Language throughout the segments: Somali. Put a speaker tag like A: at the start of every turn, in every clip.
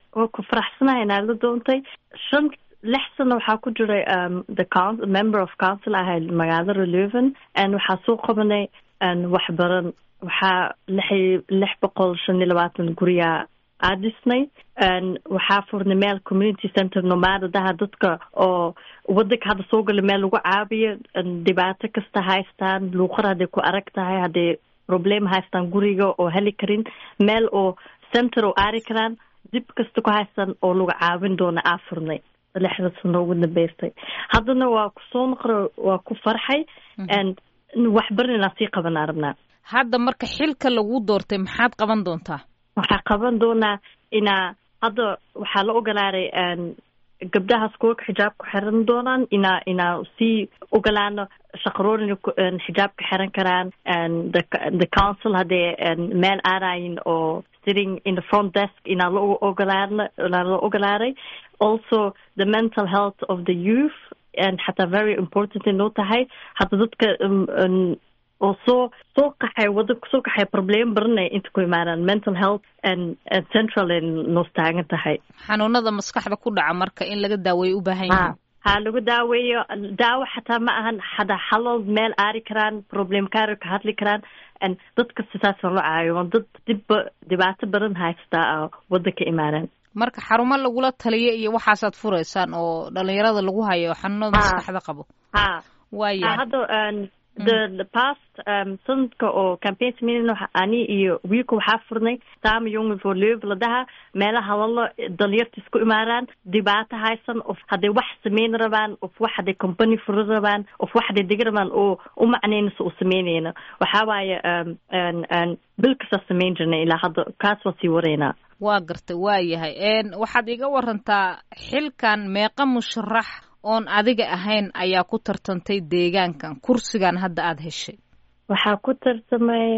A: waa ku faraxsanahay inaa la doontay shan lix sano waxaa ku jiray the coun member of council ahay magaalada leuven n waxaa soo qabanay waxbaran waxaa lix lix boqol shan iyo labaatan guriyaa aa dhisnay waxaa furnay meel community center nomaadadaha dadka oo wadanka hadda soo gala meel lagu caabiyo dhibaato kasta haystaan luuqad hadday ku arag tahay hadday problem haystaan guriga oo heli karin meel oo center oo aari karaan dib kasta ku haystaan oo lagu caawin doona aa furnay lixda sano ugu dambeystay haddana waa kusoo noqra waa ku farxay waxbarin inaan sii qabanaa rabnaa
B: hadda marka xilka lagu doortay maxaad qaban doontaa
A: waxaa qaban doonaa inaa hadda waxaa la ogolaaday gabdhaha skoolka xijaabka xiran doonaan inaa inaa sii ogolaano shaqaroorin xijaabka xiran karaan the council hadday meel aadayin oo sitting in the front desk inaa la ogolaana inaa la ogolaaday also the mental health of the youth and xataa very important inoo tahay hadda dadka oo soo soo qaxay wadanka soo qaxay problem baranay inta ku imaadaan mental health and central ay noos taagan tahay
B: xanuunada maskaxda ku dhaca marka in laga daaweeyo u baahan yahay
A: ha lagu daaweeyo daawo xataa ma ahan hada xalal meel aari karaan problem kaari ka hadli karaan dadka sidaasaan lo caayo dad dibba dhibaato badan haystaa wadanka imaadaan
B: marka xarumo lagula taliyo iyo waxaasaad fureysaan oo dhalinyarada lagu hayo xanuunada maskaxda qabo
A: ha
B: waaya
A: hadda the the past um, sanadka oo campaign sameynayna ani iyo wiilka waxaa furnay sama young for live la dhaha meelaha lala dhalinyarta isku imaadaan dhibaato haysan of hadday wax sameyn rabaan of wax hadday company furi rabaan of wax hadday degi rabaan oo u macnaynaysa u sameynayna waxaa waaye bil kastaa sameyn jirnay ilaa hadda kaas waa sii waraynaa
B: waa gartay waa yahay waxaad iga warantaa xilkan meeqa musharax oon adiga ahayn ayaa ku tartantay deegaankan kursigan hadda aada heshay
A: waxaa ku tartamay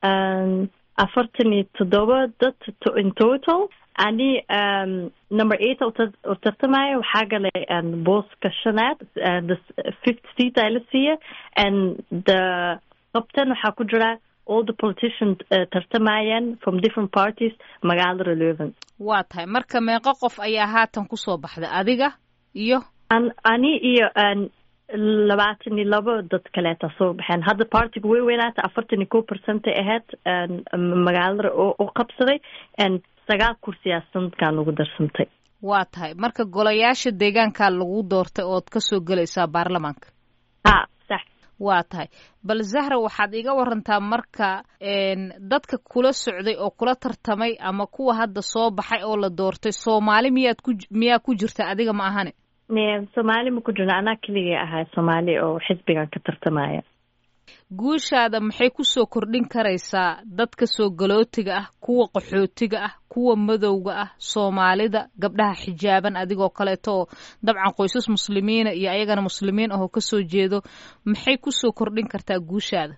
A: afartan iyo toddoba dad in total ani number eight oo tartamaya waxaa galay booska shanaad the fifth seat ay la siiya and the qabtan waxaa ku jira all the politicians uh, tartamayaan from different parties magaalada leuven
B: waa tahay marka meeqo qof ayaa haatan kusoo baxday adiga iyo
A: ani iyo labaatan iyo labo dad kaleeta soo baxeen hadda partiga way weynaata afartan iyo ko percentay ahayd magaalada oo qabsaday sagaal kursiyaa sanadkan ugu darsantay
B: waa tahay marka golayaasha deegaankaa lagu doortay ood kasoo gelaysaa baarlamaanka
A: ha sax
B: waa tahay bal zahra waxaad iga warantaa marka dadka kula socday oo kula tartamay ama kuwa hadda soo baxay oo la doortay soomaali miyaad ku miyaa ku jirta adiga ma ahane
A: soomaali ma ku jirna anaa keligay ahay soomaali oo xisbigan ka tartamaya
B: guushaada maxay kusoo kordhin karaysaa dadka soo galootiga ah kuwa qaxootiga ah kuwa madowga ah soomaalida gabdhaha xijaaban adigoo kaleeto oo dabcan qoysas muslimiina iyo ayagana muslimiin ahoo kasoo jeedo maxay kusoo kordhin kartaa guushaada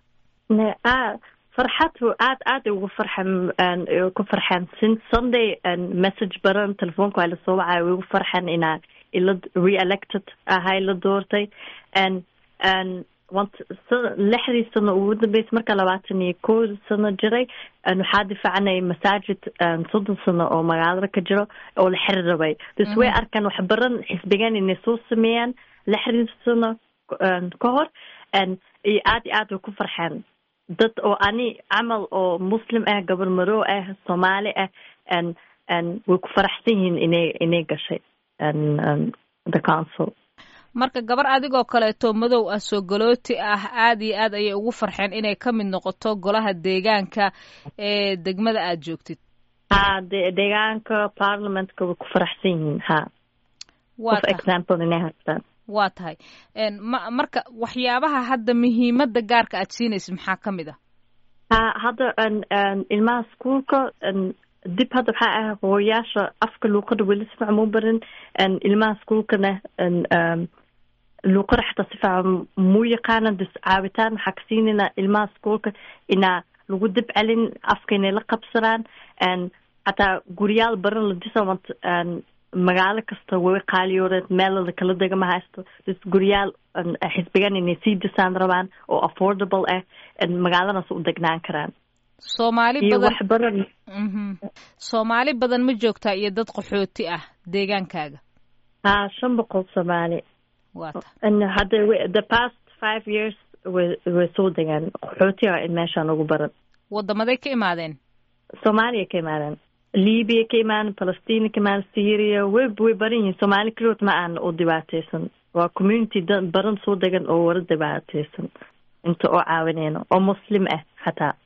A: farxad aad aad ugu farxan ku farxan since sunday message baran telefoonka waa lasoo wacaya way ugu farxan inaa ila re-elected ahay la doortay and and lixdii sano ugu dambeysay marka labaatan iyo ko sano jiray waxaa difaacnay masaajid soddon sano oo magaalada ka jiro oo la xiri rabay dus way arkaan wax baran xisbigan inay soo sameeyaan lixdii sano ka hor iyo aad iyo aad way ku farxeen dad oo ani camal oo muslim ah gabar marow ah soomaali ah way ku faraxsan yihiin inay inay gashay the council
B: marka gabar adigoo kaleeto madow ah soo galooti ah aad iyo aad ayay ugu farxeen inay ka mid noqoto golaha deegaanka ee degmada aad joogtid
A: ha de deegaanka parliamentka way ku faraxsan yihiin ha of example inay haystaan
B: waa tahay ma marka waxyaabaha hadda muhiimada gaarka aad siinaysid maxaa ka mid ah
A: ha hadda ilmaha schoolka dib hadda waxaa ah hooyaasha afka luuqada weli si fiican muu barin ilmaha schoolkana luuqada xataa si fiican muu yaqaanan dus caabitaan waxaa ka siinayna ilmaha schoolka inaa lagu dib celin afka inay la qabsadaan xataa guryaal baran la disa magaalo kasta way qaaliyooreed meelada kala dega ma haysto dus guryaal xisbigan inay sii disaan rabaan oo affordable ah magaaladaas u degnaan karaan
B: soomaali
A: iyo
B: badan
A: wax badan
B: mhm soomaali badan ma joogtaa iyo dad qaxooti ah deegaankaaga
A: haa shan boqol soomaali
B: waa ta
A: and hadda we- the past five years way way soo degaan qaxootiga in meeshaan ugu baran
B: waddamaday ka imaadeen
A: soomaaliya ka imaadeen libiya ka imaadeen palestina ka imaadeen syria way way baran yihiin soomaali keligood ma aan u dhibaateysan waa community da baran soo degan oo wara dhibaateysan inta oo caawineyno oo muslim ah xataa